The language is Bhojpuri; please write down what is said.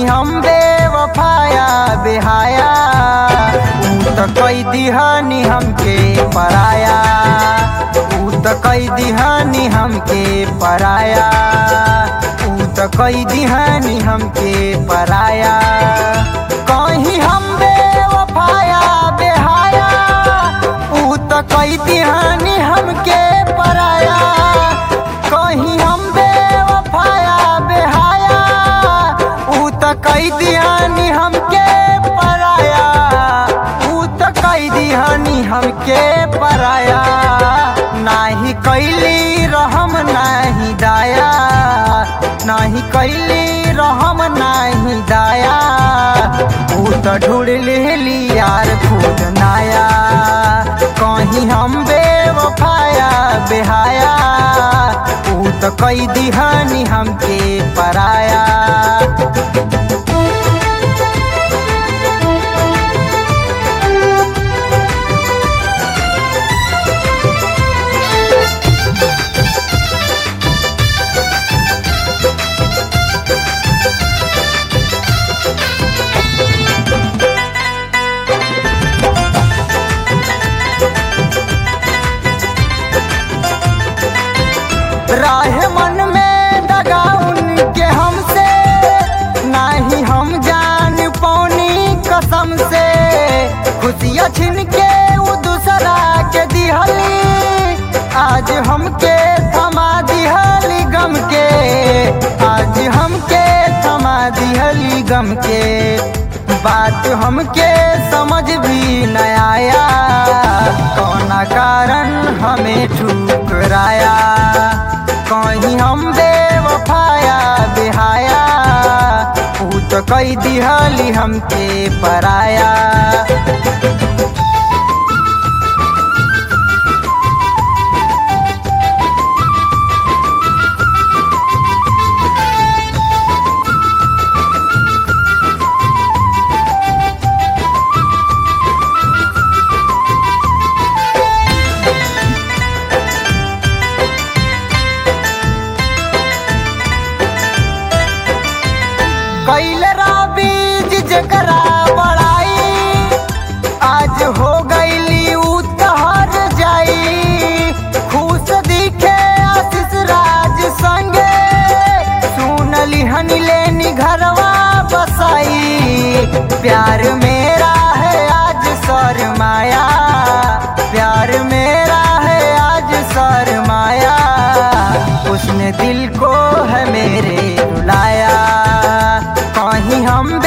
कहीं हम बेवफाया बेहाया ऊ त कई दिहानी हमके पराया ऊ त कई दिहानी हमके पराया ऊ त कई दिहानी हमके पराया कहीं हम बेवफाया बेहाया ऊ त कई दिहानी हमके पराया कहीं हम बेवफाया बेहाया ऊ त कई दिहानी हमके पराया ऊ त कई दिहानी हमके पराया नाही कैली रहम नाही दाया नाही कैली रहम नाही दाया ऊ त ढूंढ लेली यार खुद नाया कहीं हम बेवफाया बेहाया ऊ त कई दिहानी हमके पराया राह मन में दगा उनके हमसे नाही हम जान पौनी कसम से खुशियाँ छिन के वो दूसरा के दिहली आज हमके थमा दिहली गम के आज हमके थमा दिहली गम के बात हमके समझ भी न आया कौना कारण हमें ठुकराया कहीं हम बेवफाया बेहाया ऊ तो कई दिहली हमके पराया कैले बीज जकरा बड़ाई आज हो गईली ऊ तहर जाई खुश दिखे आशीष राज संगे सुनली हनी लेनी घरवा बसाई प्यार मेरा है आज शर्माया प्यार मेरा है आज शर्माया उसने दिल को है मेरे रुलाया कहीं हम